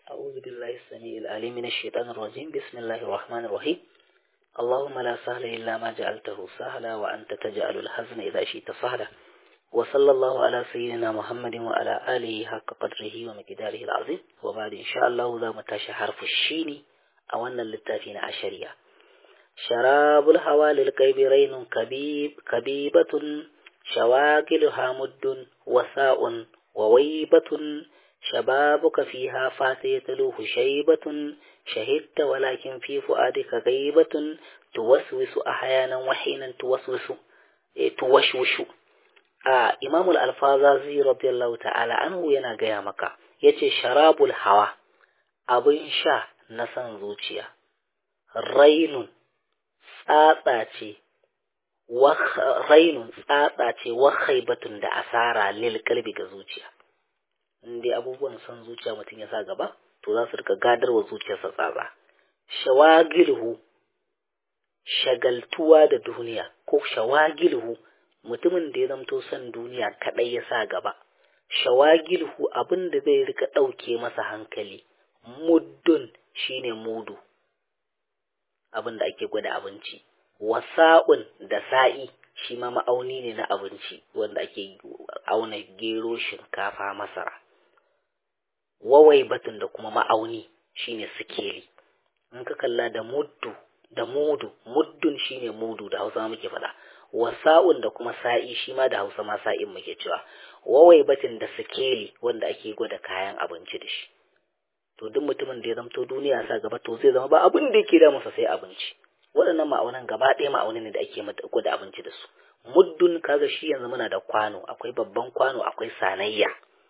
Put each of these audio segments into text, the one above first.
أعوذ بالله السميع العليم من الشيطان الرجيم بسم الله الرحمن الرحيم اللهم لا سهل إلا ما جعلته سهلا وأنت تجعل الحزن إذا شئت سهلا وصلى الله على سيدنا محمد وعلى آله حق قدره ومقداره العظيم وبعد إن شاء الله ذا متاشى حرف الشين أو أن للتافين عشرية شراب الهوى للقيب رين كبيب كبيبة شواكلها مد وساء وويبة شبابك فيها فاتيتلوه شيبة شهدت ولكن في فؤادك غيبة توسوس أحيانا وحينا توسوس توشوش a imamul alfazazi radiyallahu ta'ala anhu yana gaya maka yace sharabul hawa abin sha na san zuciya rainun tsatsa ce rainun tsatsa ce wa khaibatun da asara lil kalbi ga zuciya indai abubuwan san zuciya mutum ya sa gaba to za su rika gadarwa zuciyarsa tsatsa shawagilhu shagaltuwa da duniya ko shawagilhu mutumin da ya zamto son duniya kaɗai ya sa gaba shawagilhu abin da zai rika ɗauke masa hankali muddun shine mudu abin da ake gwada abinci wasa'un da sa'i shi ma ma'auni ne na abinci wanda ake auna gero shinkafa masara wawai batun da kuma ma'auni shine sikeli in ka kalla da muddu da mudu muddun shine mudu da hausa muke faɗa wasa'un da kuma sa'i shi ma da hausa ma sa'in muke cewa wawai batin da sikeli wanda ake gwada kayan abinci da shi to duk mutumin da ya zamto duniya sa gaba to zai zama ba abin da yake da masa sai abinci waɗannan ma'aunan gaba ɗaya ma'aunin ne da ake gwada abinci da su muddun kaga shi yanzu muna da kwano akwai babban kwano akwai sanayya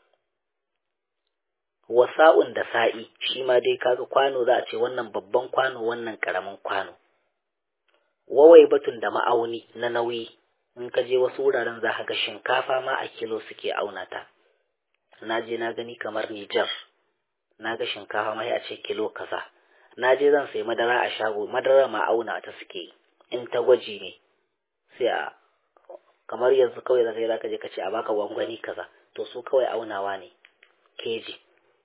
wasa'un da sa'i shi ma dai kaga kwano za a ce wannan babban kwano wannan karamin kwano wawai batun da ma'auni na nauyi in ka je wasu wuraren za ka ga shinkafa ma a kilo suke auna ta na je na gani kamar Nijar na ga shinkafa ma a ce kilo kaza na je zan sayi madara a shago madara ma auna ta suke in ta gwaji ne sai a kamar yanzu kawai zaka yi zaka je ka ce a baka gwangwani kaza to su kawai aunawa ne keji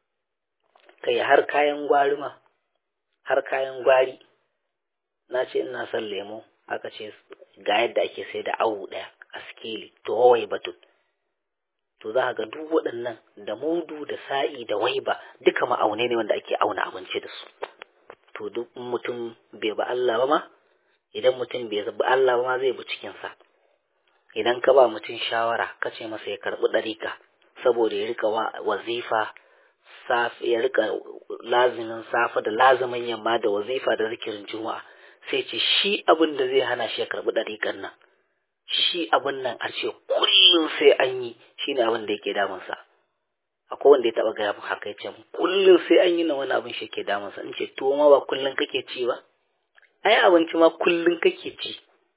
kai har kayan gwari ma har kayan gwari na ce ina son lemo aka ce ga yadda ake sai da awu ɗaya a skeli to wawai batun to za ga duk waɗannan da mudu da sa'i da waiba duka ma'aunai ne wanda ake auna abinci da su to duk mutum bai ba Allah ba ma idan mutum bai bi Allah ba ma zai bi cikinsa idan ka ba mutum shawara ka ce masa ya karɓi ɗarika saboda ya rika wazifa ya rika lazimin safa da lazimin yamma da wazifa da zikirin juma'a sai ce shi abin da zai hana shi ya karɓi ɗariƙan nan shi abin nan a ce kullum sai an yi shi ne abin da yake damunsa akwai wanda ya taɓa gaya min haka ya ce kullum sai an yi na wani abin shi ke damunsa in ce tuwo ma ba kullum kake ci ba ai abinci ma kullum kake ci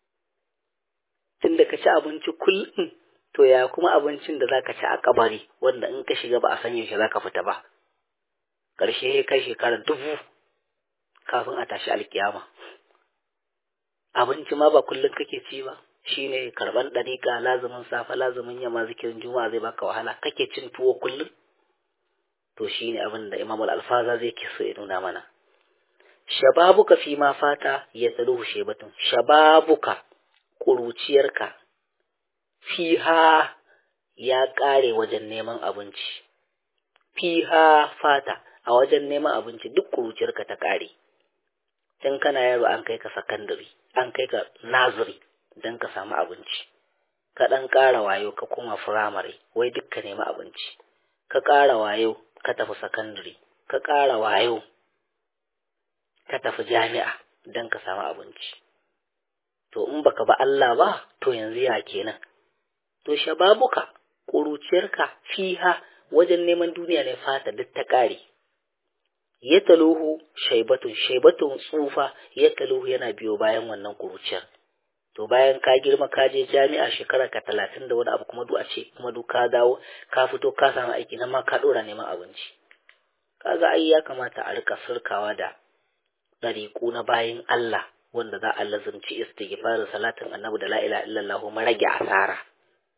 tunda ka ci abinci kullum to ya kuma abincin da zaka ci a kabari wanda in ka shiga ba a san yaushe zaka fita ba ƙarshe ya kai shekara dubu kafin a tashi alkiyama abinci ma ba kullum kake ci ba shine karban dariƙa lazumin safa lazumin yamma zikirin juma'a zai baka wahala kake cin tuwo kullum to shine abin da imamul alfaza zai ke so ya nuna mana shababuka fi ma fata ya tsaluhu shebatun shababuka ƙuruciyarka fiha ya ƙare wajen neman abinci fiha fata a wajen neman abinci duk ƙuruciyarka ta ƙare tun kana yaro an kai ka sakandare an kai ka naziri don ka samu abinci ka ɗan ƙara wayo ka koma firamare wai duk ka nemi abinci ka ƙara wayo ka tafi sakandare ka ƙara wayo ka tafi jami'a don ka samu abinci to in baka ba Allah ba to yanzu ya kenan to shababuka ƙuruciyarka fiha wajen neman duniya ne fata duk ta ƙare ya taluhu shaibatun shaibatun tsufa ya taluhu yana biyo bayan wannan kuruciyar to bayan ka girma ka je jami'a shekara ka talatin da wani abu kuma duk a ce kuma duk ka dawo ka fito ka samu aiki nan ma ka ɗora neman abinci kaga ai ya kamata a rika surkawa da ɗariƙu na bayan Allah wanda za a lazumci istighfarin salatin annabi da la ilaha illallah ma rage asara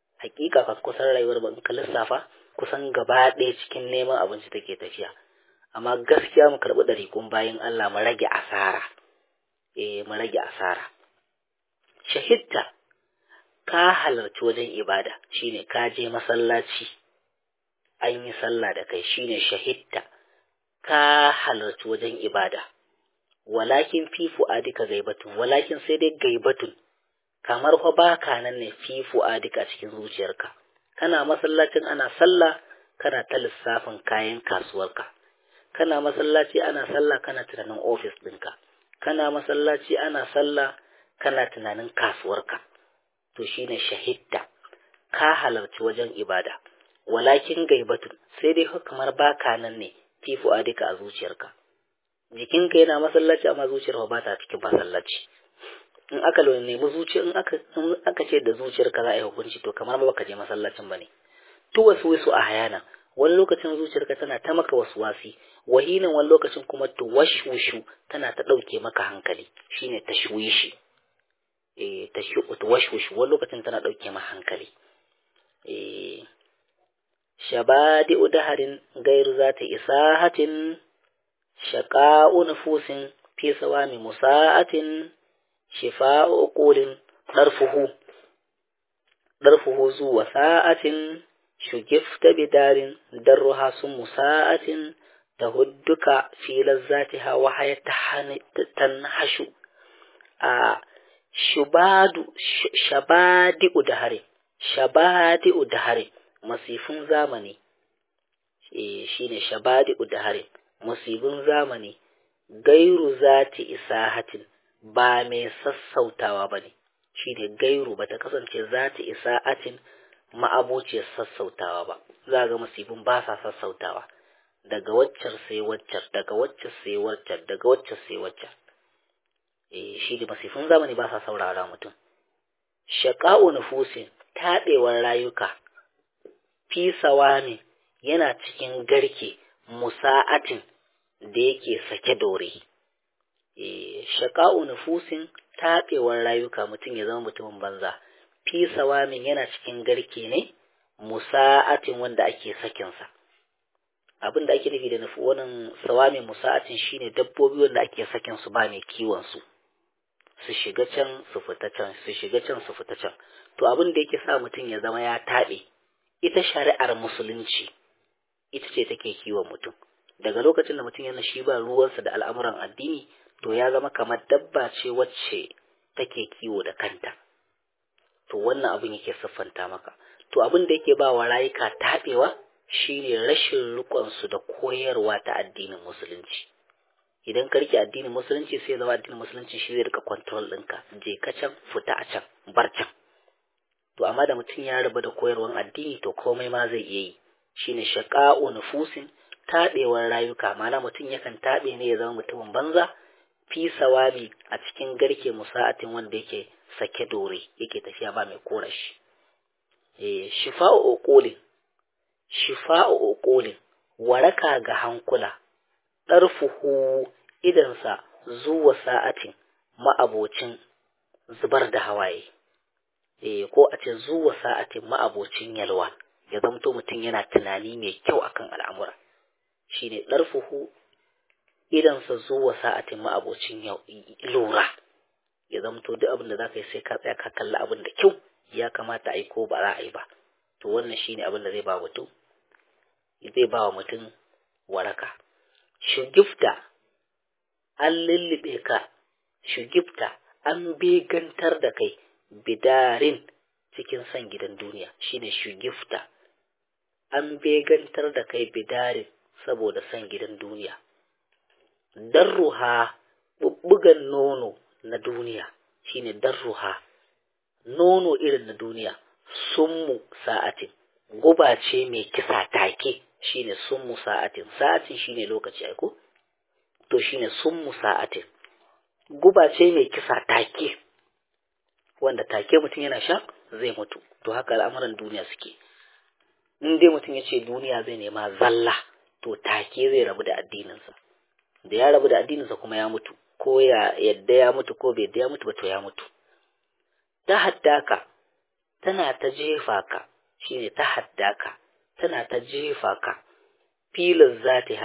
hakika ka kusan rayuwar ba in ka lissafa kusan gaba ɗaya cikin neman abinci take tafiya amma gaskiya mu karɓi ɗariƙun bayan Allah mu rage asara eh mu rage asara shahidta ka halarci wajen ibada shine ka je masallaci an yi sallah da kai shine shahidta ka halarci wajen ibada walakin fi fu'adika gaibatun walakin sai dai gaibatun kamar fa baka nan ne fi fu'adika cikin zuciyarka kana masallacin ana sallah kana ta lissafin kayan kasuwarka kana masallaci ana sallah kana tunanin ofis ɗinka kana masallaci ana sallah kana tunanin kasuwarka to shine shahidda ka halarci wajen ibada walakin gaibatun sai dai kamar baka nan ne fi fu'adika a zuciyarka jikinka yana masallaci amma zuciyar ba ta cikin masallaci in aka nemi zuciya in aka in aka ce da zuciyarka za a yi hukunci to kamar ba baka je masallacin bane to wasu wasu a hayana wani lokacin zuciyarka tana ta maka wasu wasi wahinan wani lokacin kuma to washwushu tana ta dauke maka hankali shine tashwishi eh tashwushu wani lokacin tana dauke maka hankali eh shabadi udaharin gairu zata isahatin shaqa'u nufusin fi sawami musa'atin shifa'u qulin darfuhu darfuhu zuwa sa'atin shugifta bidarin darruha sun musa'atin tahudduka fi lazzatiha wa tanhashu a shubadu shabadi udahari shabadi udahari masifin zamani eh shine shabadi udahari musibin zamani gairu zati isahatin ba mai sassautawa ba ne shi ne gairu ba ta kasance zati isa'atin ma'abociyar sassautawa ba za ga musibin ba sa sassautawa daga waccar sai waccar daga waccar sai waccar daga waccar sai waccar eh shi ne masifin zamani ba sa saurara mutum shaqa'u nufusin taɗewar rayuka fi sawami yana cikin garke musa'atin da yake sake dore shaƙa'u nufusin taɓewar rayuka mutum ya zama mutumin banza fi sawamin yana cikin garke ne musa'atin wanda ake sakinsa abin da ake nufi da nufi wannan sawamin musa'atin shine dabbobi wanda ake sakin su ba mai kiwon su su shiga can su fita can su shiga can su fita can to abin da yake sa mutum ya zama ya taɓe ita shari'ar musulunci ita ce take kiwon mutum daga lokacin da mutum yana shi ba ruwansa da al'amuran addini to ya zama kamar dabba ce wacce take kiwo da kanta to wannan abin yake siffanta maka to abin da yake ba wa rayuka taɓewa shine rashin riƙonsu da koyarwa ta addinin musulunci idan ka rike addinin musulunci sai zama addinin musulunci shi zai rika control ɗinka je ka can fita a can bar can to amma da mutum ya rabu da koyarwan addini to komai ma zai iya yi shine shaqa'u nufusin taɓewar rayuka mana mutum yakan taɓe ne ya zama mutumin banza fi sawabi a cikin garke musa'atin wanda yake sake dore yake tafiya ba mai kora shi eh shifa'u uqulin shifa'u uqulin waraka ga hankula ɗarfuhu idansa zuwa sa'atin ma'abocin zubar da hawaye eh ko a ce zuwa sa'atin ma'abocin yalwa ya zamto mutum yana tunani mai kyau akan al'amura shine ɗarfuhu idansa zuwa sa'atin ma'abocin lura ya zamto duk abin da za ka yi sai ka tsaya ka kalli abin da kyau ya kamata a yi ko ba za a yi ba to wannan shine abin da zai ba mutum zai ba wa mutum waraka shugifta an lullube ka shugifta an begantar da kai bidarin cikin son gidan duniya shine shugifta an begantar da kai bidarin saboda son gidan duniya darruha bubbugan nono na duniya shine darruha nono irin na duniya summu sa'atin guba ce mai kisa take shine summu sa'atin sa'atin shine lokaci ai ko to shine summu sa'atin guba ce mai kisa take wanda take mutum yana sha zai mutu to haka al'amuran duniya suke in dai mutum ya ce duniya zai nema zalla to take zai rabu da addininsa da ya rabu da addininsa kuma ya mutu ko ya yadda ya mutu ko bai yadda ya mutu ba to ya mutu ta haddaka tana ta jefa ka shine ta haddaka tana ta jefa ka filin zatiha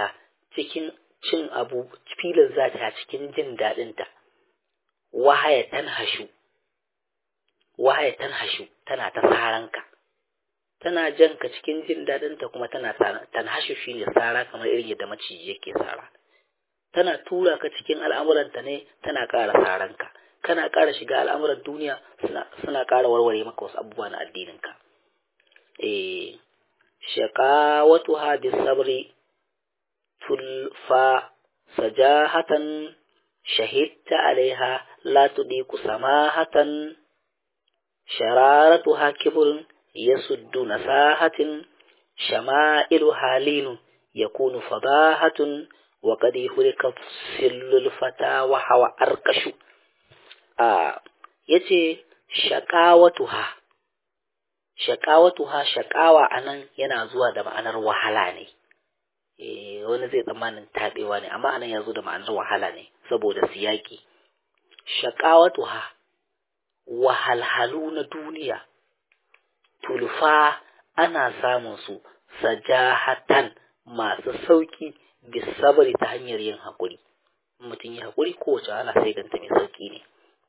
cikin cin abu filin za ta cikin jin daɗinta wahaya tanhashu wahaya tanhashu tana ta saranka tana jan ka cikin jin daɗinta kuma tana tanhashu shine sara kamar irin yadda maciji yake sara tana tura ka cikin al'amuranta ne tana ƙara saranka kana ƙara shiga al'amuran duniya suna ƙara warware maka wasu abubuwa na addininka eh shaqawatuha bisabri tulfa sajahatan shahidta alaiha la tudiku samahatan shararatuha kibrun yasuddu nasahatin shama'ilu halinu yakunu fadahatun wa qad yuhlika sillul fata wa hawa arkashu a yace shaqawatuha shaqawatuha shaqawa anan yana zuwa da ma'anar wahala ne eh wani zai tsammanin tabewa ne amma anan ya zo da ma'anar wahala ne saboda siyaki shaqawatuha wahalhalu na duniya tulfa ana samun su sajahatan masu sauki bisabari ta hanyar yin haƙuri mutum yi haƙuri kowace ana sai ganta mai sauki ne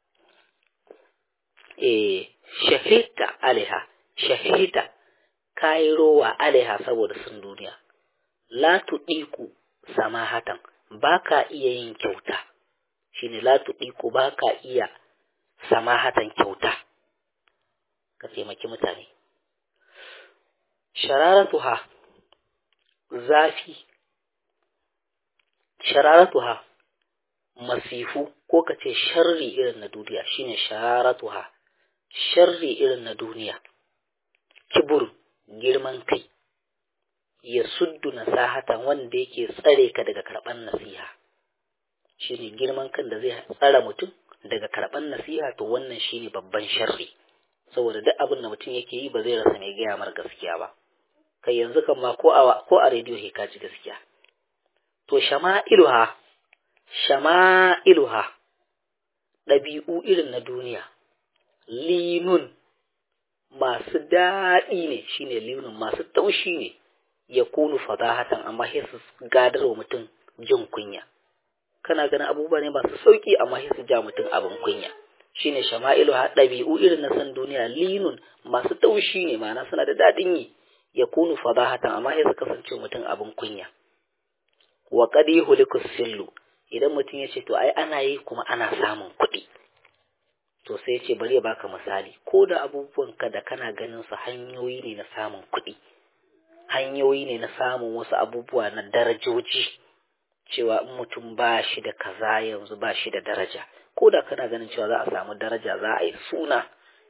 eh shahida alaiha shahida kayi rowa alaiha saboda sun duniya la tuɗiku samahatan ba ka iya yin kyauta shine la tuɗiku ba ka iya samahatan kyauta ka taimaki mutane shararatuha zafi shararatuha masifu ko ka ce sharri irin na duniya shine shararatuha sharri irin na duniya kibur girman kai ya suddu nasahatan wanda yake tsare ka daga karɓar nasiha shine girman kan da zai tsara mutum daga karɓar nasiha to wannan shine babban sharri saboda duk abin da mutum yake yi ba zai rasa mai gaya mar gaskiya ba kai yanzu kan ma ko a ko a rediyo he ka ji gaskiya to shama'iluha shama'iluha ɗabi'u irin na duniya linun masu daɗi ne shine linun masu taushi ne ya kunu fadahatan amma sai su gadar wa mutum jin kunya kana ganin abubuwa ne masu sauki amma sai su ja mutum abin kunya shine shama'ilu ha ɗabi'u irin na san duniya linun masu taushi ne ma'ana suna da daɗin yi ya kunu fadahatan amma sai su kasance mutum abin kunya wa qad yuhliku sillu idan mutum ya ce to ai ana yi kuma ana samun kuɗi to sai ce bari ya baka misali ko da abubuwanka da kana ganin su hanyoyi ne na samun kuɗi hanyoyi ne na samun wasu abubuwa na darajoji cewa in mutum ba shi da kaza yanzu ba shi da daraja ko da kana ganin cewa za a samu daraja za a yi suna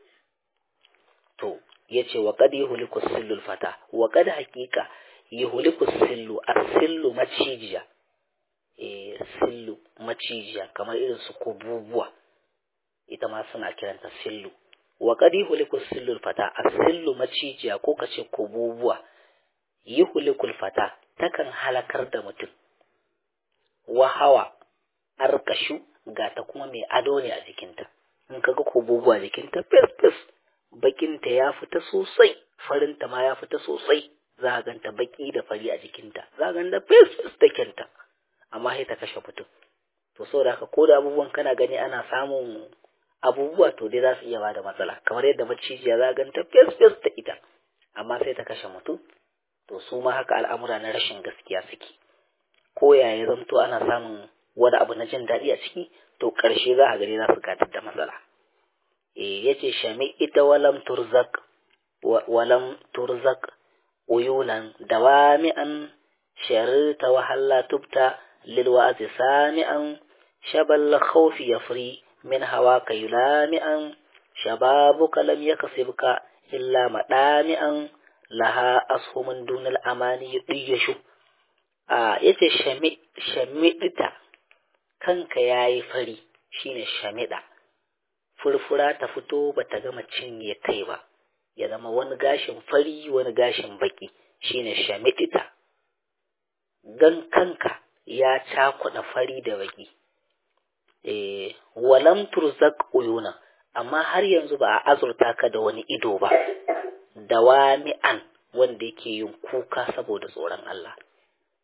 to ya ce wa kad yuhliku sillul fata wa kad haqiqa yuhliku sillu as-sillu macijiya eh sillu macijiya kamar irin su kububuwa ita ma suna kiranta sillu wa kad yuhliku sillul fata as-sillu macijiya ko kace kububuwa yuhlikul fata takan halakar da mutum wa hawa arkashu ga ta kuma mai ado ne a jikinta in kaga kububuwa jikinta fes fes bakinta ya fita sosai farinta ma ya fita sosai za a ganta baki da fari a jikinta za a ganta fes fes da kyanta amma sai ta kashe mutum to saboda haka ko da abubuwan kana gani ana samun abubuwa to dai za su iya bada matsala kamar yadda macijiya za a ganta fes fes da ita amma sai ta kashe mutum to su ma haka al'amura na rashin gaskiya suke ko yaya zamto ana samun wani abu na jin daɗi a ciki to ƙarshe za a gani za su gadar da matsala e yace shami ita walam turzak walam turzak uyulan dawami'an sharita wa halla tubta lil wa'zi sami'an shabal khawfi yafri min hawaka yulami'an shababuka lam yakasibka illa madami'an laha ashumin dunal amani yudiyashu a yace shamidita kanka yayi fari shine shamida furfura ta fito bata gama cinye kai ba ya zama wani gashin fari wani gashin baki shine shamidita gan kanka ya cakuɗa fari da baki eh walam turzak uyuna amma har yanzu ba a azurta ka da wani ido ba dawami'an wanda yake yin kuka saboda tsoron Allah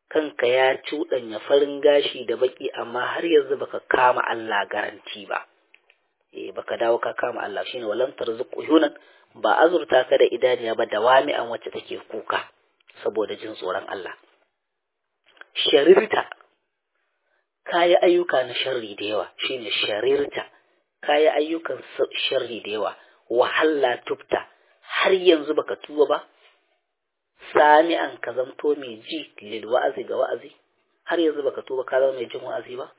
kanka ya cuɗanya farin gashi da baki amma har yanzu baka kama Allah garanti ba eh baka dawo ka kama Allah shine walan tarzuqu yunan ba azurta ka da idaniya ba da wami'an wacce take kuka saboda jin tsoron Allah sharirta kayi ayyuka na sharri da yawa shine sharirta kayi ayyukan sharri da yawa wahalla tubta har yanzu baka tuba ba sami'an ka zamto mai ji lil wa'azi ga wa'azi har yanzu baka tuba ka zama mai jin wa'azi ba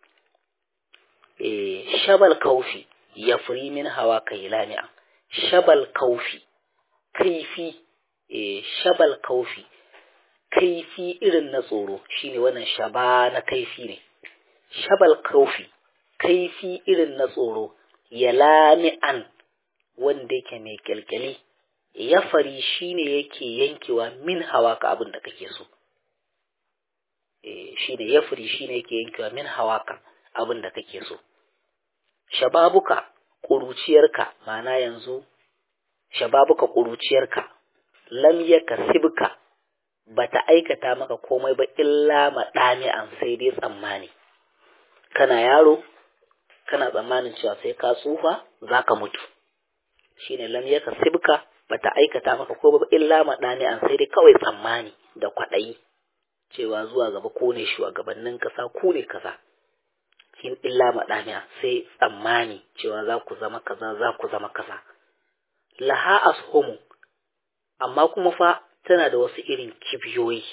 eh shabal kaufi ya furi min hawa kai lami'a shabal kaufi kaifi eh shabal kaufi kaifi irin na tsoro shine wannan shaba na kaifi ne shabal kaufi kaifi irin na tsoro ya lami'an wanda yake mai kyalkyali ya fari shine yake yankewa min hawa ka abin da kake so eh shine ya fari shine yake yankewa min hawa ka abin da kake so shababuka ƙuruciyarka ma'ana yanzu shababuka ƙuruciyarka lam yakasibka bata aikata maka komai ba illa maɗami'an sai dai tsammani kana yaro kana tsammanin cewa sai ka tsufa zaka mutu shine lam yakasibka bata aikata maka komai ba illa maɗami'an sai dai kawai tsammani da kwaɗayi cewa zuwa gaba ko ne shugabannin kasa ku ne kaza in illa maɗamiya sai tsammani cewa za ku zama kaza za ku zama kaza laha ashumu amma kuma fa tana da wasu irin kibiyoyi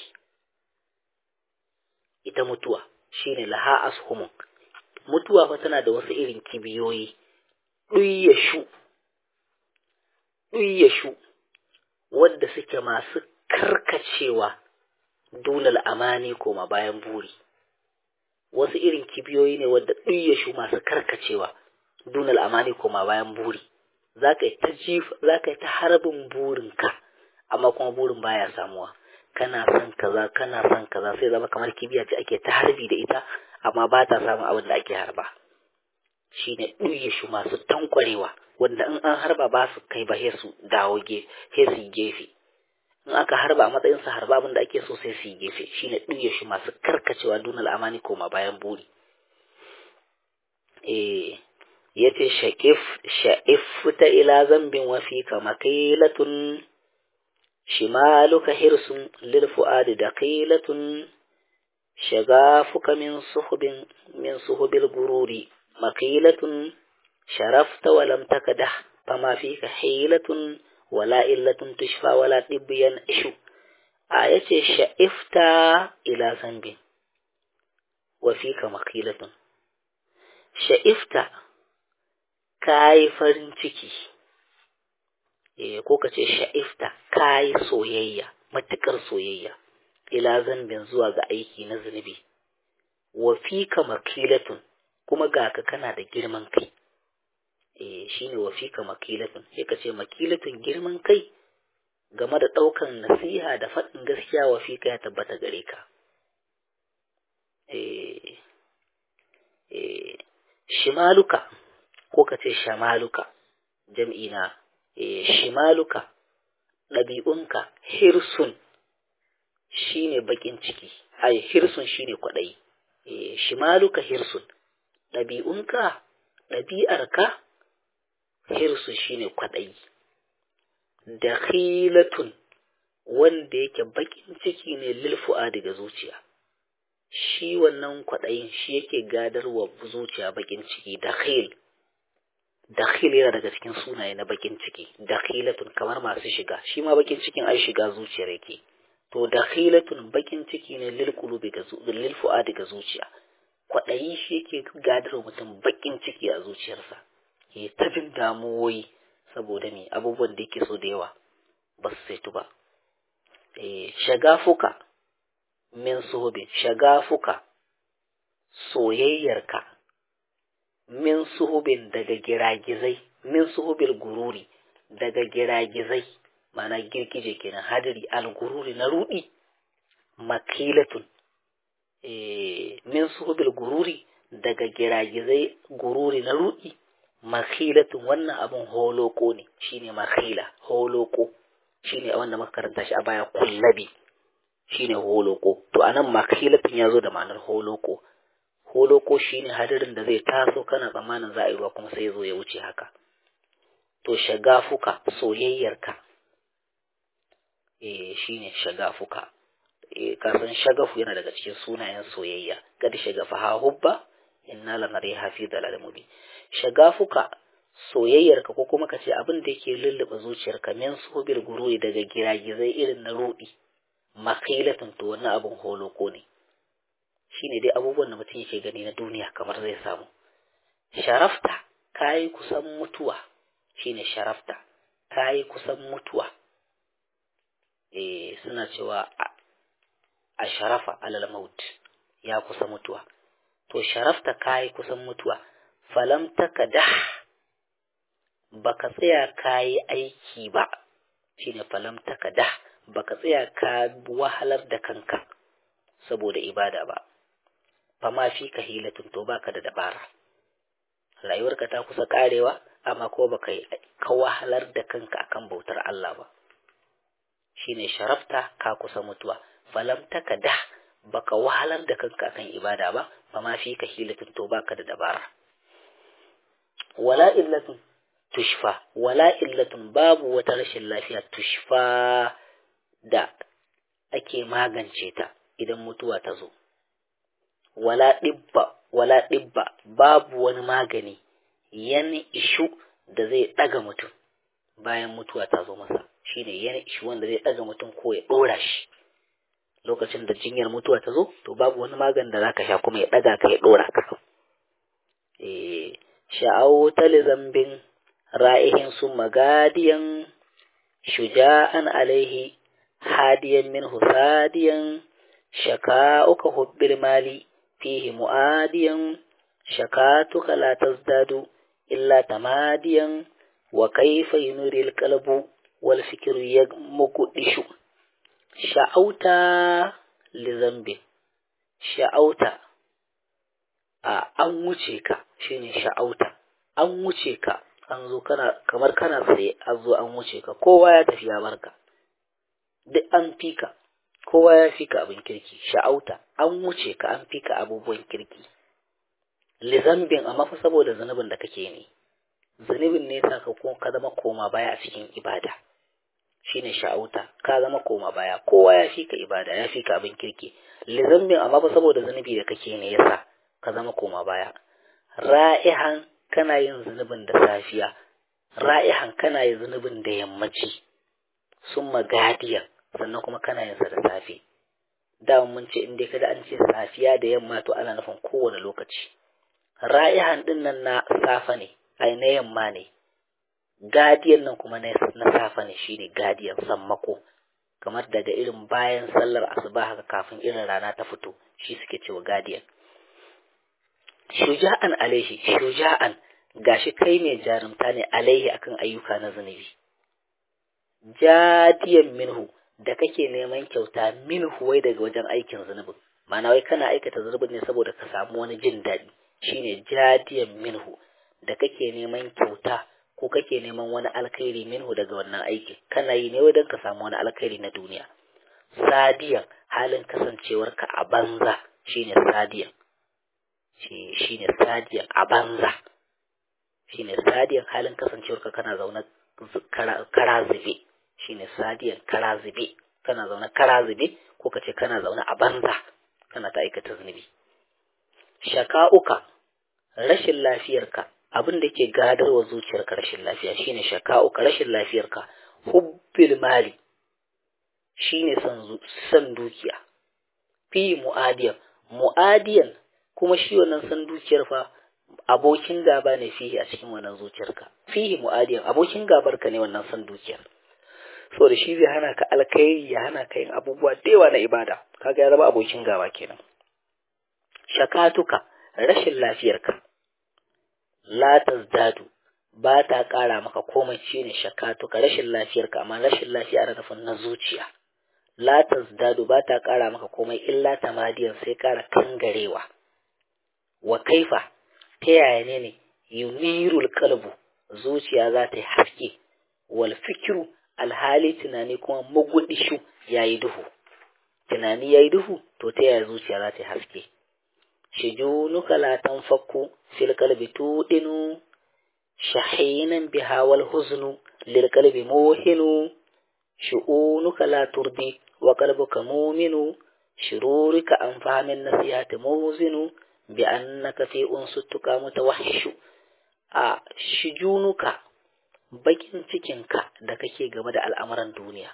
ita mutuwa shine laha ashumu mutuwa fa tana da wasu irin kibiyoyi ɗuyyashu ɗuyyashu wadda suke masu karkacewa dunal amani koma bayan buri wasu irin kibiyoyi ne wadda ɗuyyashu masu karkacewa dunal amani koma bayan buri za ka yi ta jif za ka yi ta harbin burinka amma kuma burin baya samuwa kana son kaza kana son kaza sai zama kamar kibiya ce ake ta harbi da ita amma ba ta samun abin da ake harba shine ɗuyyashu masu tankwarewa wanda in an harba ba su kai ba su dawo ge su gefe in aka harba a matsayin sa harba abin da ake so sai su yi gefe shine ɗuye shi masu karkacewa dunal amani koma bayan buri eh yace shaqif sha'if ta ila zambin wa fi kama kailatun shimaluka hirsun lil fuadi daqilatun shagafuka min suhubin min suhubil gururi maqilatun sharafta wa lam takadah fama fika hilatun wala illatun tushfa wala dibyan ishu a yace sha'ifta ila zambin wa fika maqilatun sha'ifta kai farin ciki eh ko kace sha'ifta kai soyayya matukar soyayya ila zambin zuwa ga aiki na zunubi wa fika maqilatun kuma ga ka kana da girman kai eh shine wa fika makilatun sai ka ce makilatun girman kai game da ɗaukan nasiha da faɗin gaskiya wa fika ya tabbata gare ka eh eh shimaluka ko ka ce shamaluka jam'i na eh shimaluka ɗabi'unka hirsun shine bakin ciki ai hirsun shine kwaɗayi eh shimaluka hirsun ɗabi'unka ɗabi'arka hirsu shine kwaɗayi dakhilatun wanda yake bakin ciki ne lilfu'a daga zuciya shi wannan kwaɗayin shi yake gadarwa zuciya bakin ciki dakhil dakhil yana daga cikin sunaye na bakin ciki dakhilatun kamar masu shiga shi ma bakin cikin ai shiga zuciyar yake to dakhilatun bakin ciki ne lil qulubi ga lil fu'adi ga zuciya kwaɗayi shi yake gadarwa mutum bakin ciki a zuciyarsa ya ta jin damuwoyi saboda me abubuwan da yake so da yawa ba su saitu ba eh shagafuka min suhubin shagafuka soyayyarka min suhubin daga giragizai min suhubil gururi daga giragizai mana girgije kenan hadiri al-gururi na rudi makilatun eh min suhubil gururi daga giragizai gururi na rudi makhilatun wannan abun holoko ne shine makhila holoko shine wanda muka karanta shi a baya kullabi shine holoko to anan makhilatin ya zo da ma'anar holoko holoko shine hadarin da zai taso kana tsammanin za a yi ruwa kuma sai ya zo ya wuce haka to shagafuka soyayyarka eh shine shagafuka eh kasan shagafu yana daga cikin sunayen soyayya kad shagafa ha hubba inna lanariha fi dalal mubin shagafuka soyayyarka ko kuma kace abin da yake lulluɓe zuciyarka min subir gururi daga giragizai irin na rudi makilatun to wannan abin holoko ne shine dai abubuwan da mutum yake gani na duniya kamar zai samu sharafta kayi kusan mutuwa shine sharafta kayi kusan mutuwa eh suna cewa a sharafa alal maut ya kusa mutuwa to sharafta kayi kusan mutuwa falam takada baka tsaya kayi aiki ba shine falam takada baka tsaya ka wahalar da kanka saboda ibada ba fama fi ka hilatun to baka da dabara rayuwarka ta kusa karewa amma ko baka ka wahalar da kanka akan bautar Allah ba shine sharafta ka kusa mutuwa falam takada baka wahalar da kanka akan ibada ba fama fi ka hilatun to baka da dabara wala illatun tushfa wala illatun babu wata rashin lafiya tushfa da ake magance ta idan mutuwa ta zo wala ɗibba wala ɗibba babu wani magani yan ishu da zai ɗaga mutum bayan mutuwa ta zo masa shine yan ishu wanda zai ɗaga mutum ko ya ɗora shi lokacin da jinyar mutuwa ta zo to babu wani magani da zaka sha kuma ya ɗaga ka ya ɗora ka eh sha'awu zambin ra'ihin su magadiyan shuja'an alaihi هاديا منه ثاديا شكاؤك حب المال فيه مؤاديا شكاتك لا تزداد إلا تماديا وكيف ينري القلب والفكر يمقدش شعوت لذنب شعوت an wuce ka shine sha'auta an wuce ka an zo kana kamar kana tsaye an zo an wuce ka kowa ya tafi ya barka duk an fika kowa ya fika abin kirki sha'auta an wuce ka an fika abubuwan kirki lizambin amma fa saboda zunubin da kake ne zunubin ne sa ka ka zama koma baya a cikin ibada shine sha'auta ka zama koma baya kowa ya fika ibada ya fika abin kirki lizambin amma fa saboda zunubi da kake ne yasa ka zama koma baya ra'ihan kana yin zunubin da safiya ra'ihan kana yin zunubin da yammaci sun magadiya sannan kuma kana yin sa da safe da mun ce in dai kada an ce safiya da yamma to ana nufin kowane lokaci ra'ihan din nan na safa ne ai na yamma ne gadiyan nan kuma na safa ne shine gadiyan sammako kamar daga irin bayan sallar asuba haka kafin irin rana ta fito shi suke cewa gadiyan shuja'an alaihi shuja'an gashi kai mai jarumta ne alaihi akan ayyuka na zunubi jadiyan minhu da kake neman kyauta minhu wai daga wajen aikin zunubin ma'ana wai kana aikata zunubin ne saboda ka samu wani jin daɗi shine jadiyan minhu da kake neman kyauta ko kake neman wani alkhairi minhu daga wannan aikin kana yi ne wai don ka samu wani alkhairi na duniya sadiyan halin kasancewarka a banza shine sadiyan shine sadiyan a banza shine sadiyan halin kasancewarka kana zaune kara zube shine sadiyan kara zube kana zaune kara zube ko ka ce kana zaune a banza kana ta aikata zunubi shaka'uka rashin lafiyarka abin da ke gadarwa zuciyarka rashin lafiya shine shaka'uka rashin lafiyarka hubbil mali shine son san dukiya fi mu'adiyan mu'adiyan kuma shi wannan san dukiyar fa abokin gaba ne fihi a cikin wannan zuciyarka fihi mu'adiyan abokin gabarka ne wannan san dukiyar so da shi zai hana ka alkhairi ya hana ka yin abubuwa da yawa na ibada kaga ya zama abokin gaba kenan shakatuka rashin lafiyarka la tazdadu ba ta ƙara maka komai shine shakatuka rashin lafiyarka amma rashin lafiya na nufin na zuciya la tazdadu ba ta ƙara maka komai illa tamadiyan sai ƙara kangarewa wa kaifa ta yaya ne ne yunirul kalbu zuciya za ta yi haske wal fikiru alhali tunani kuma magudishu ya yi duhu tunani yayi duhu to ta yaya zuciya za ta haske shijunuka la tanfakku fil qalbi tudinu shahinan biha wal huznu lil qalbi muhinu shu'unuka la turdi wa qalbuka mu'minu shururika an fahamin nasihati muzinu bi annaka fi unsuttuka mutawahhishu a shijunuka bakin cikinka da kake game da al'amuran duniya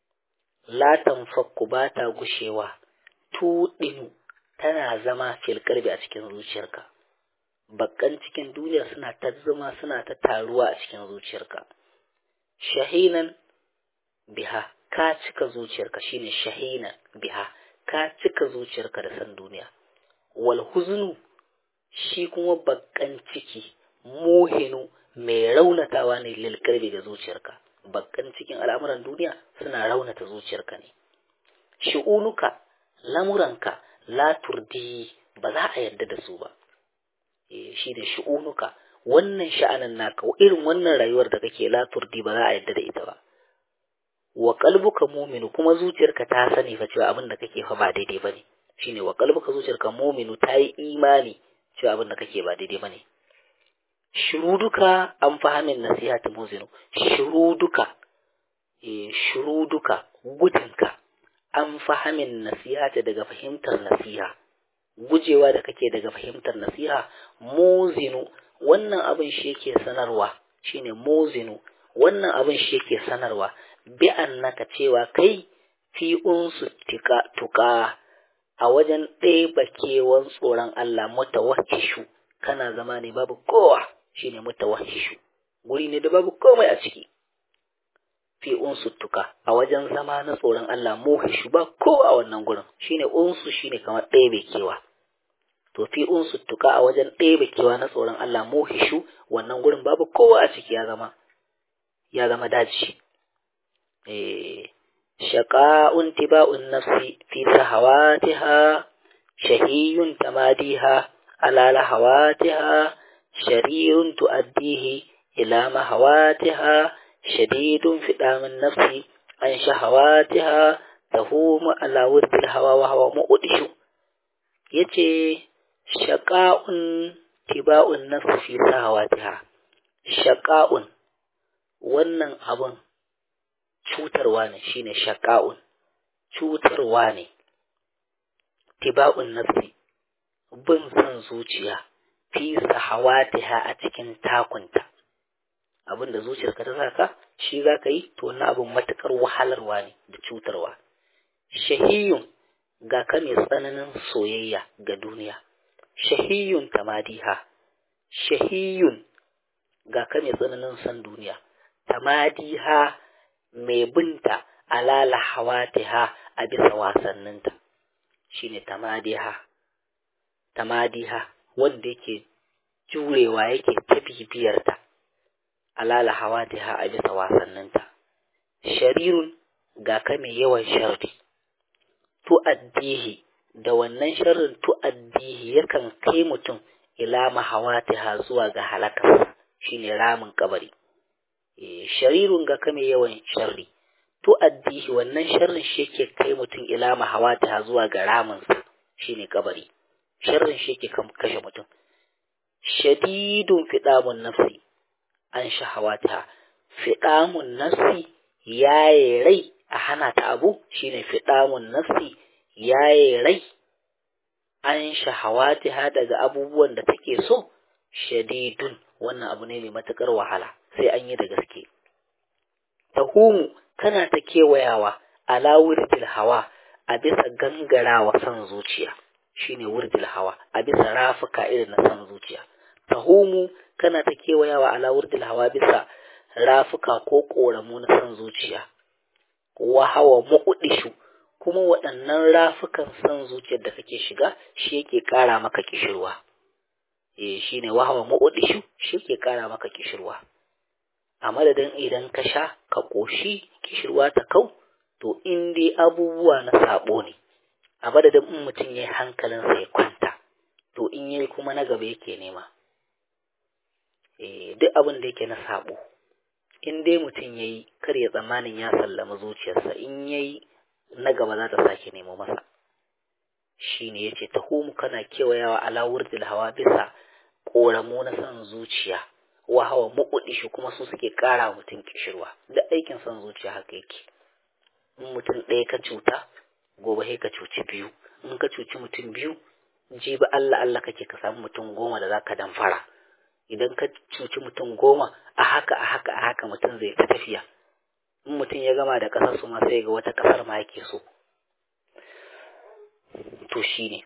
la tanfakku ba ta gushewa tuɗinu tana zama fil qalbi a cikin zuciyarka bakkan cikin duniya suna ta zama suna ta taruwa a cikin zuciyarka shahinan biha ka cika zuciyarka shine shahinan biha ka cika zuciyarka da san duniya wal huznu shi kuma bakkan ciki muhinu mai raunatawa ne lil qalbi ga zuciyarka bakkan cikin al'amuran duniya suna raunata zuciyarka ne shi'unuka lamuranka la turdi ba za a yarda da su ba eh shi da shi'unuka wannan sha'anin naka irin wannan rayuwar da kake la turdi ba za a yarda da ita ba wa qalbuka mu'minu kuma zuciyarka ta sani fa cewa abin da kake fa ba daidai bane shine wa qalbuka zuciyarka mu'minu ta yi imani cewa abin da kake ba daidai bane shuruduka an fahimin nasiha ta muzinu shuruduka e shuruduka gudunka an fahimin nasiha ta daga fahimtar nasiha gujewa da kake daga fahimtar nasiha muzinu wannan abin shi yake sanarwa shine muzinu wannan abin shi yake sanarwa bi annaka cewa kai fi unsu tika tuka a wajen ɗeba kewan tsoron Allah mutawakkishu kana zama ne babu kowa shine mutawahhishu guri ne da babu komai a ciki fi unsuttuka a wajen zama na tsoron Allah muhishu ba kowa a wannan gurin shine unsu shine kamar ɗebe kewa to fi unsuttuka a wajen ɗebe kewa na tsoron Allah muhishu wannan gurin babu kowa a ciki ya zama ya zama daji eh shaqa'un tiba'un nafsi fi sahawatiha shahiyun tamadiha ala lahawatiha شرير تؤديه إلى مهواتها شديد في دام النفس عن شهواتها تهوم على ورد الهوى وهو مؤدش يتي شقاء تباء النفس في شهواتها شقاء wannan abun cutarwa ne shine shaqa'un cutarwa ne tiba'un nafsi bin san zuciya fi sahawatiha a cikin takunta abin da zuciyarka ta saka shi za ka yi to wannan abin matukar wahalarwa ne da cutarwa shahiyun ga ka mai tsananin soyayya ga duniya shahiyun tamadiha shahiyun ga ka mai tsananin san duniya tamadiha mai binta alala hawatiha a bisa wasanninta shine tamadiha tamadiha wanda yake jurewa yake ta bibiyarta alala hawatiha a bisa wasanninta sharirun ga ka mai yawan sharri tu'addihi da wannan sharrin tu'addihi yakan kai mutum ila mahawatiha zuwa ga halaka shine ramin kabari e, sharirun ga ka mai yawan sharri tu'addihi wannan sharrin shi yake kai mutum ila mahawatiha zuwa ga ramin shine kabari sharrin shi yake kashe mutum shadidun fidamun nafsi an shahawata fidamun nafsi yaye rai a hana ta abu shine fidamun nafsi yaye rai an shahawata daga abubuwan da take so shadidun wannan abu ne mai matukar wahala sai an yi da gaske tahumu kana ta kewayawa ala wurdil hawa a bisa gangarawa son zuciya shine wurdil hawa a bisa rafuka irin na son zuciya tahumu kana ta kewayawa ala wurdil hawa bisa rafuka ko koramu na son zuciya wa hawa muqdishu kuma waɗannan rafukan son zuciyar da kake shiga shi yake ƙara maka kishirwa eh shine wa hawa muqdishu shi yake ƙara maka kishirwa a madadin idan ka sha ka ƙoshi kishirwa ta kau to in dai abubuwa na sabo ne a madadin in mutum ya yi hankalinsa ya kwanta to in yayi kuma na gaba yake nema eh duk abin da yake na sabo in dai mutum ya yi kar ya tsammanin ya sallama zuciyarsa in ya yi na gaba za ta sake nemo masa shine yace tahumu kana kewayawa ala wurdil hawa bisa koramu na san zuciya wa hawa shi kuma su suke kara mutum kishirwa da aikin san zuciya haka yake in mutum ɗaya ka cuta gobe sai ka cuci biyu in ka cuci mutum biyu jibi Allah Allah kake ka samu mutum goma da zaka damfara idan ka cuci mutum goma a haka a haka a haka mutum zai ta tafiya in mutum ya gama da ƙasar su ma sai ga wata ƙasar ma yake so to shine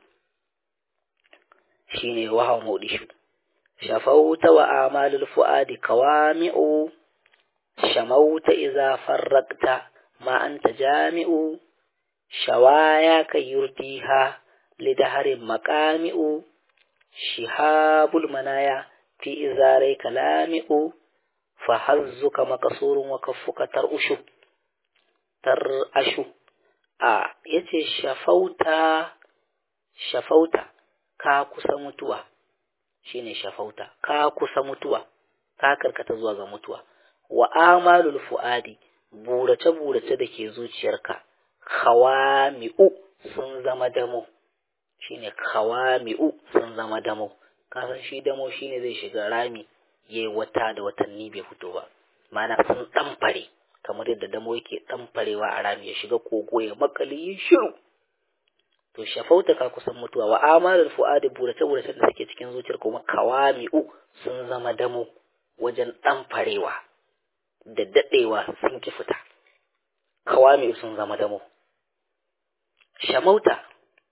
shine wahawa maudishu shafauta wa amalul fuadi kawami'u shamauta idza farraqta ma anta jami'u shawaya ka yurdiha lidaharin maqami'u shihabul manaya fi izarai kalami'u fa hazzuka maqsurun wa kaffuka tar'ushu tar'ashu a yace shafauta shafauta ka kusa mutuwa shine shafauta ka kusa mutuwa ka karkata zuwa ga mutuwa wa amalul fuadi burace burace da ke zuciyarka khawami'u sun zama damo shine khawami'u sun zama damo kasan shi damo shine zai shiga rami yayi wata da watanni bai fito ba mana sun ɗamfare kamar yadda damo yake ɗamfarewa a rami ya shiga kogo ya makali ya shiru to shafauta ka kusan mutuwa wa amalul fuadi burace burace da suke cikin zuciyar kuma kawami'u sun zama damo wajen ɗamfarewa da daɗewa sun ki fita kawami'u sun zama damo shamauta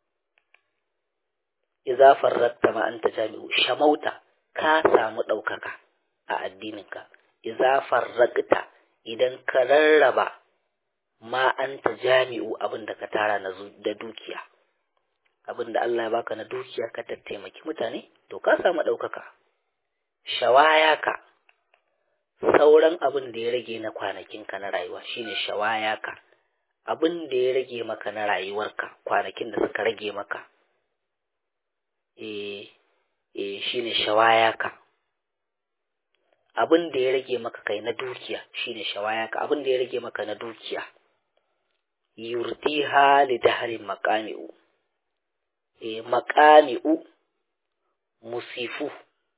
idza farratta ma anta jami'u shamauta ka samu ɗaukaka a addininka idza farraqta idan ka rarraba ma anta jami'u abin da ka tara na da dukiya abin da Allah ya baka na dukiya ka tattaimaki mutane to ka samu ɗaukaka shawaya ka sauran abin da ya rage na kwanakinka na rayuwa shine shawaya ka abin da ya rage maka na rayuwarka kwanakin da suka rage maka eh eh shine shawaya ka abin da ya rage maka kai na dukiya shine shawaya ka abin da ya rage maka na dukiya yurtiha li dahri maqami'u eh maqami'u musifu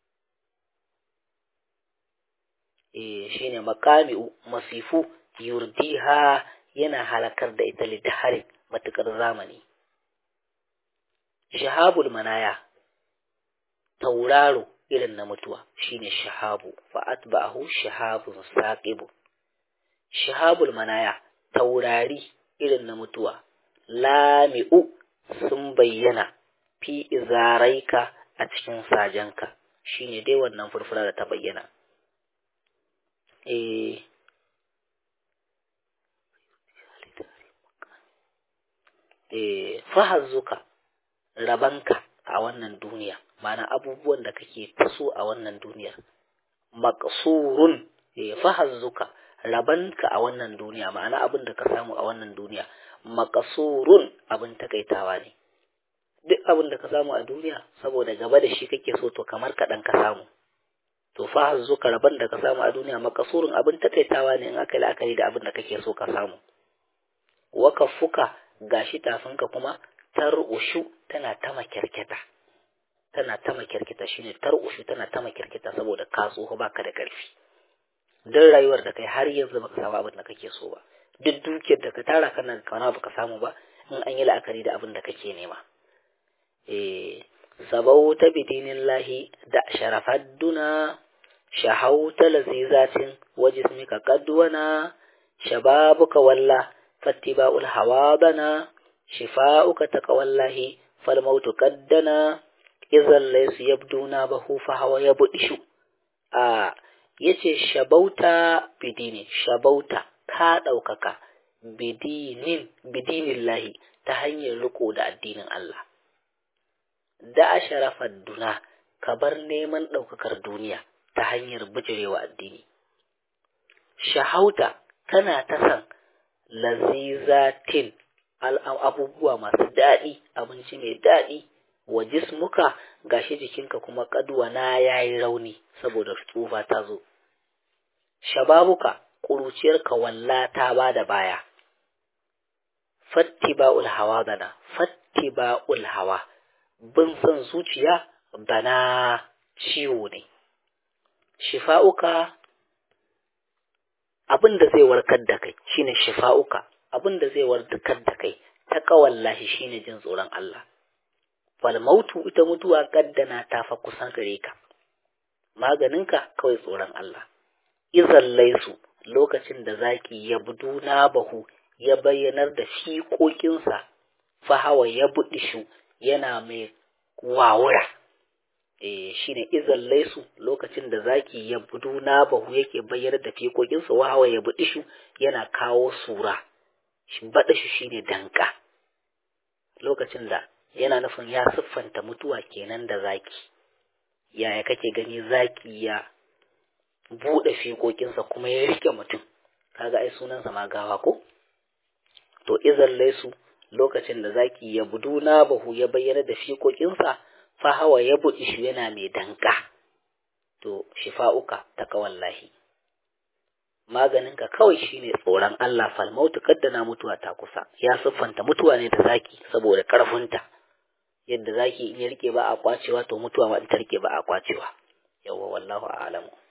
eh shine maqami'u masifu yurdiha yana halakar da ita li dahri matukar zamani shahabul manaya tauraro irin na mutuwa shine shahabu fa atba'ahu shahabun saqibu shahabul manaya taurari irin na mutuwa lami'u sun bayyana fi izaraika a cikin sajanka shine dai wannan furfura da ta bayyana eh eh fahazzuka rabanka a wannan duniya mana abubuwan da kake taso a wannan duniyar maqsurun eh fahazzuka rabanka a wannan duniya ma'ana abin da ka samu a wannan duniya maqsurun abin takaitawa ne duk abin da ka samu a duniya saboda gaba da shi kake so to kamar kaɗan ka samu to fahazzuka raban da ka samu a duniya maqsurun abin takaitawa ne in aka yi la'akari da abin da kake so ka samu wakafuka gashi tafinka kuma tar'ushu tana ta makirkita tana ta makirkita shine tar'ushu tana ta makirkita saboda ka tsoho baka da ƙarfi don rayuwar da kai har yanzu baka samu abin da kake so ba duk dukiyar da ka tara kana kana baka samu ba in an yi la'akari da abin da kake nema eh sabauta bidinillahi da sharafadduna shahauta lazizatin wajismika qadwana shababuka walla fattiba'ul hawadana shifa'uka taqwallahi fal mautu qaddana idan laysu yabduna bahu fa hawa yabdishu a yace shabauta bidini shabauta ka daukaka bidinin bidinillahi ta hanyar riko da addinin Allah da asharafar duna ka bar neman daukakar duniya ta hanyar bijirewa addini shahauta kana ta san lazizatin abubuwa masu daɗi abinci mai daɗi wa jismuka gashi jikinka kuma kaduwa na yayi rauni saboda tsufa ta zo shababuka ƙuruciyarka walla ta ba da baya fattiba'ul hawa bana fattiba'ul hawa bin son zuciya bana ciwo ne shifa'uka abin da zai warkar da kai shine shifa'uka abin da zai warkar da kai ta kawallahi shine jin tsoron Allah fal mautu ita mutuwa kaddana ta fa kusa gare ka maganinka kawai tsoron Allah izan laisu lokacin da zaki ya buduna bahu ya bayyanar da fiƙoƙinsa fa hawa ya buɗi shu yana mai wawura eh shine izan laisu lokacin da zaki ya buduna bahu yake bayyanar da fiƙoƙinsa wa hawa ya buɗi shu yana kawo sura shi baɗa shi shine danka lokacin da yana nufin ya siffanta mutuwa kenan da zaki yaya kake gani zaki ya buɗe fiƙoƙinsa kuma ya rike mutum kaga ai sunansa ma gawa ko to izan laisu lokacin da zaki ya buduna bahu ya bayyana da fiƙoƙinsa fa hawa ya buɗi shi yana mai danka to shifa'uka ta kawallahi maganinka kawai shine tsoron Allah fal mautu kaddana mutuwa ta kusa ya siffanta mutuwa ne da zaki saboda ƙarfinta yadda zaki in ya rike ba a kwacewa to mutuwa ma in ta rike ba a kwacewa yawwa wallahu a'lamu